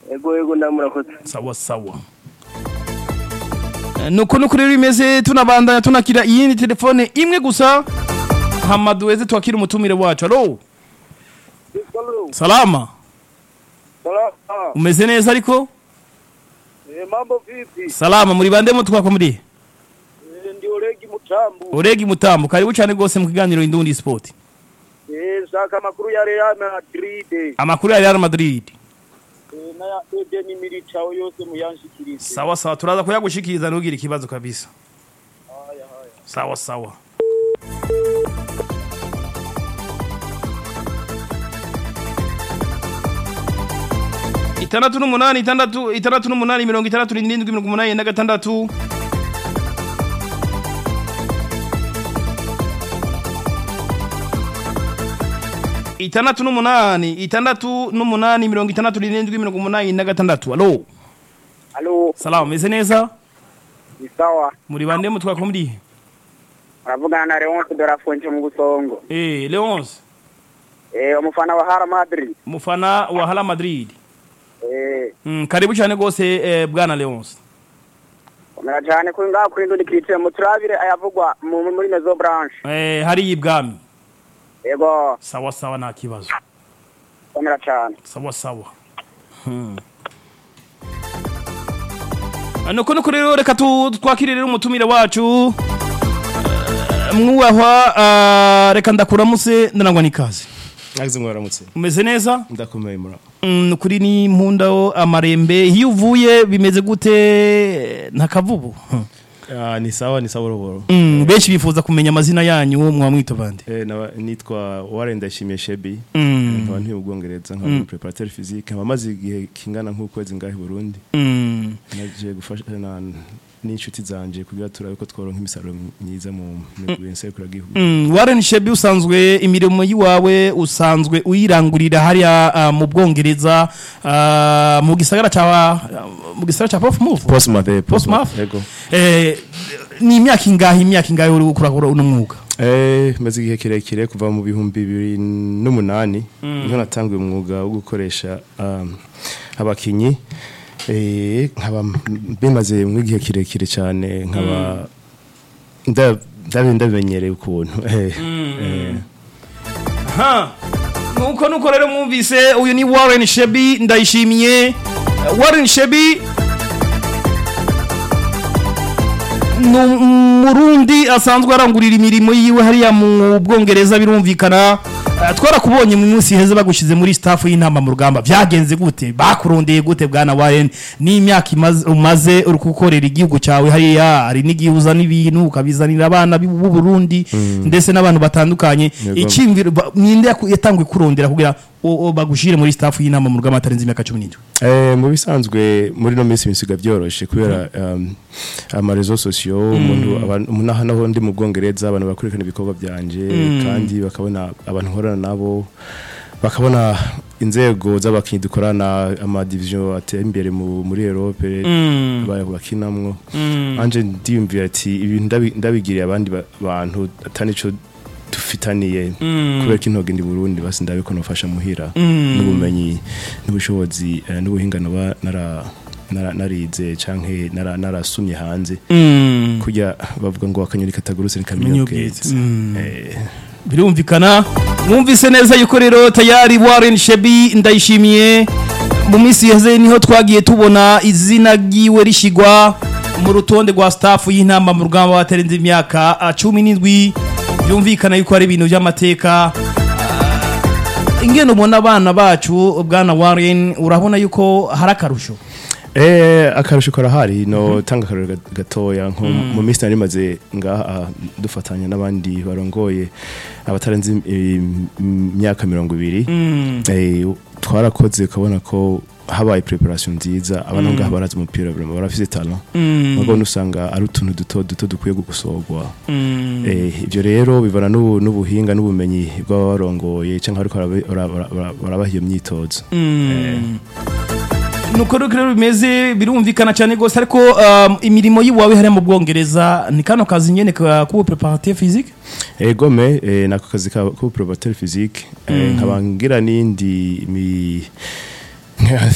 ego ego ndamurakoze sawa sawa Eh, nuko nuko rero bimeze tunabandanya tunakira iyindi telefone imwe gusa hama duheze twakira umutumire wacu alo salama Salama. umeze neza ariko Eh, mambo vipi? salama muri bande mutwako muri Eh, ndi Olegi Mutambu. uregi mutambo karibu cyane rwose mu kiganiro indundi sport Eh, shaka makuru ya Real Madrid. amakuru ya Real Madrid Eh, na ya Eden Militao yose muyanshikirize. sawa sawa turaza kuyagushikiriza ntugire ikibazo kabisa sawa sawa itandatu n'umunani itandatu itandatu n'umunani mirongo itandatu n'irindwi mirongo umunani na gatandatu itandatu n'umunani itandatu n'umunani mirongo itandatu n'irindwi mirongo umunani na gatandatu alo Halo, salamu meze neza ni sawa. muri bande mutwako muri Uravugana na Leonce de la Fuente mu Busongo. eh Leonce Eh, umufana wa Real Madrid. mufana wa Hala Madrid Eh, mm, karibu cyane gose eh, bwana Leonce komera cyane kuri ngaho kuri ndundi kitire mu turabire ayavugwa mu muri Mezo Branch. eh, hari ibwami Ego, sawa sawa nta kibazo komera cyane. sawa sawa hmm. Ah, nuko nuko rero reka tu- twakire rero umutumire wacu Eh, mwubahwa ah, reka ndakuramutse ndanangwa n'ikaze Nagize mwaramutse. umeze neza Ndakomeye mura. Mm, kuri ni mpundaho amarembe iyo uvuye bimeze gute nta kavubu Ah ni sawa ni sawa roboro. Mm, benshi bifuza kumenya amazina yanyu mwa mwita bande Eh na nitwa Warren Ndashimiye Shebi. Mm. Nkaba ntuye ubwongereza nkaba preparateur physique nkaba maze igihe kingana nk'ukwezi ngahe i Burundi. Mm. Naje gufasha na n'inshuti zanje kugira turabe ko tworonka imisaruro myiza mu migwi nsekura gihugu. Mm, Warren Shebi usanzwe imirimo yiwawe usanzwe uyirangurira hariya ah, mu Bwongereza ah, mu gisagara ca mu gisagara ca Portsmouth Postmath. eh, Portsmouth Yego. eh ni imyaka ingahe imyaka ingahe uri gukora uno mwuga Eh maze igihe kirekire kuva mu bihumbi bibiri n'umunani niho natanguye umwuga wo gukoresha um, abakinyi eh nkaba bimaze mu gihe kirekire cyane nkaba nda ndabe ndabenyereye ukuntu eh eh, ha nuko nuko rero mwumvise uyu ni Warren Shebi ndayishimiye Warren Shebi ni umurundi asanzwe arangurira imirimo yiwe hariya mu bwongereza birumvikana Eh, twarakubonye mu munsi heza bagushize muri staff y'inama mu rugamba byagenze gute bakurondeye gute bwana Warren n'imyaka imaze- umaze uri gukorera igihugu cyawe hariya hari n'igihe uzana ibintu ukabizanira abana b'u Burundi ndetse n'abantu batandukanye Yego. icyimviro ba- ninde yaku- yatanguye kurondera kugira o- o bagushire muri staff y'inama mu rugamba atarenze imyaka 17 Eh, mu bisanzwe muri no minsi bisiga byoroshe kubera um, amarezo sosiyo umuntu abantu- umuntu aha naho ndi mu bwongereza abantu bakurikirana ibikorwa byanje kandi bakabona abantu nkorana nabo bakabona inzego z'abakinnyi dukorana amadivision ateye imbere mu, muri Europe ba- bakinamwo anje ndiyumvira ati ibintu ndabi- ndabigiriye abandi ba- bantu atanico dufitaniye kubera ko intoge ndi Burundi basi ndabe ko nofasha muhira n'ubumenyi n'ubushobozi eh, n'ubuhinga noba nara nara- narize canke nara- narasumye hanze kujya bavuga ngo akanyoni katagurutse nikamenya Menya ubwetse ubwetse. Eh, birumvikana mwumvise neza yuko rero tayari Warren Shebi ndayishimiye mu minsi yeze niho twagiye tubona izina ryiwe rishigwa mu rutonde rwa staff y'inama mu rugamba batarenze imyaka ah, cumi n'indwi byumvikana yuko ari ibintu by'amateka Ah, ingene ubona abana bacu bwana Warren urabona yuko hari akarusho Eh, akarusho karahari no tanga akarusho ga- gatoya nko mu minsi nari maze ngaha dufatanya n'abandi barongoye abatarenze im- imyaka mirongo ibiri eh, twarakoze ukabona ko habaye preparation nziza abantu ngaha barazi umupira vraiment barafise talent mugo nusanga ari utuntu duto duto dukwiye gukosorwa eh, ibyo rero bivana n'ubu- n'ubuhinga n'ubumenyi bw'abarongoye cyangwa ariko barabaha iyo myitozo nuko rero bimeze birumvikana cyane rwose ariko um, imirimo y'iwawe hariya mu bwongereza ni kano kazi nyene ka kuba preparateur physique egome eh, nako kazi ka ko probateur physique eh, nkaba ngira n'indi mi